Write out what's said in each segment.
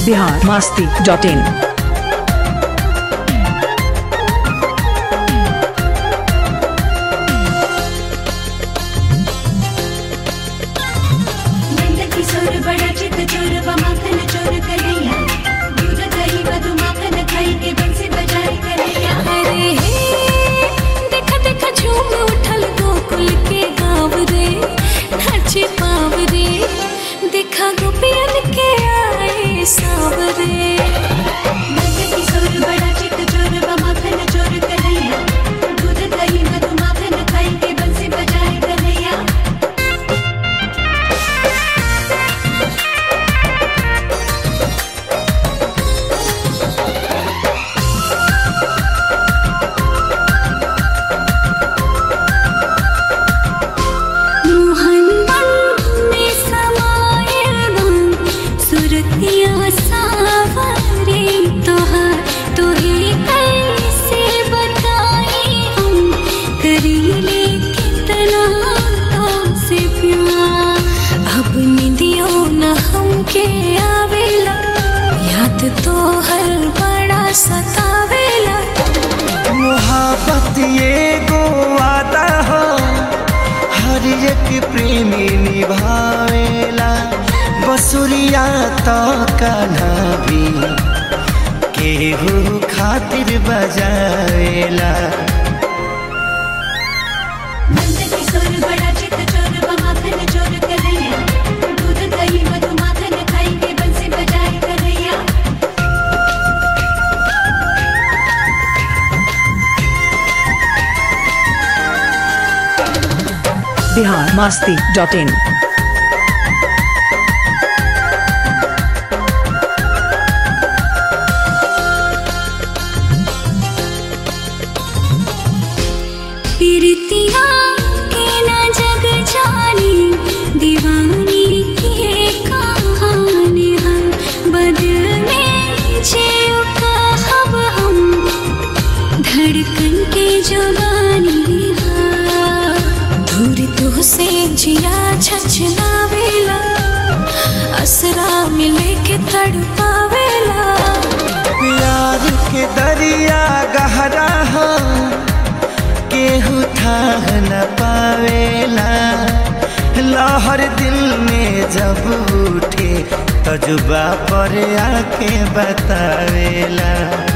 Bihar Masti dot in Nand Kishore बड़ा चित चोर व माखन चोर कन्हैया दूध दही मधु माखन खाई के बंसी बजाई कन्हैया अरे हे देखा देखा झूम उठल गोकुल के गाँव रे नाचे पाव रे देखा गोपियन के आए सावरे नंद किशोर बड़ा चित चोर व माखन चोर कन्हैया दूध दही मधु माखन खाई के बंसी बजाई कन्हैया मोहन बन में समायल बन सुरतिया सावरे तोहर तोहे कैसे बताई हम करीले कितना से प्यार अब निदियो न हमके आवेला याद तो हर बड़ा सतावेला मोहब्बत ये गो आता हो हर एक प्रेमी निभावेला बसुरिया तो कान्हा भी केहू खातिर बजावेला नंद किशोर बड़ा चित चोर व माखन चोर कन्हैया दूध दही मधु माखन खाई के बंसी बजाई कन्हैया बिहार मास्ती डॉट इन पीरतिया के न जग जानी दीवानी के कहानी हम बदल में जियो कहब हम धड़कन के जुबानी दूर तो से जिया छछलावेला असरा मिले के तड़पावेला प्यार के दरिया गहरा हो केहू थाह न पावेला लहर दिल में जब उठे तजुबा पर आके बतावेला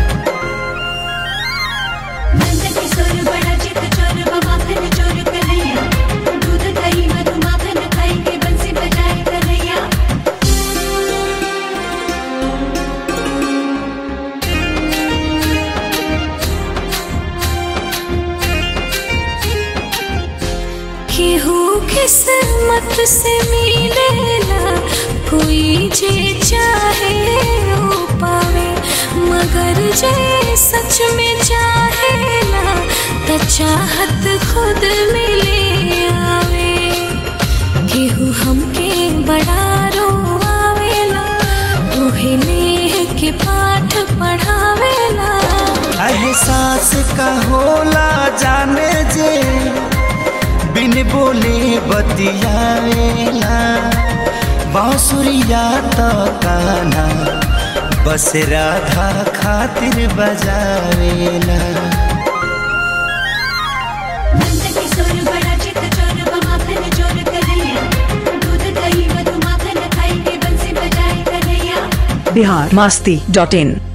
नंद किशोर बड़ा चित चोर व माखन चोर कन्हैया दूध दही मधु माखन खाई के बंसी बजाई कन्हैया केहू किस्मत से मिलेला कोई जे चाहे वो पावे मगर जे सच में चाहेला त चाहत खुद मिले आवे केहू हमके बड़ा रोआवेला उहे नेह के पाठ पढ़ावेला एहसास का होला जाने जे बिन बोले बतियावेला बांसुरिया तो काना बस राधा खातिर बजावेला नंद किशोर बड़ा चित चोर व माखन चोर कन्हैया दूध दही मधु माखन खाई के बंसी बजाई कन्हैया बिहार मास्ती डॉट इन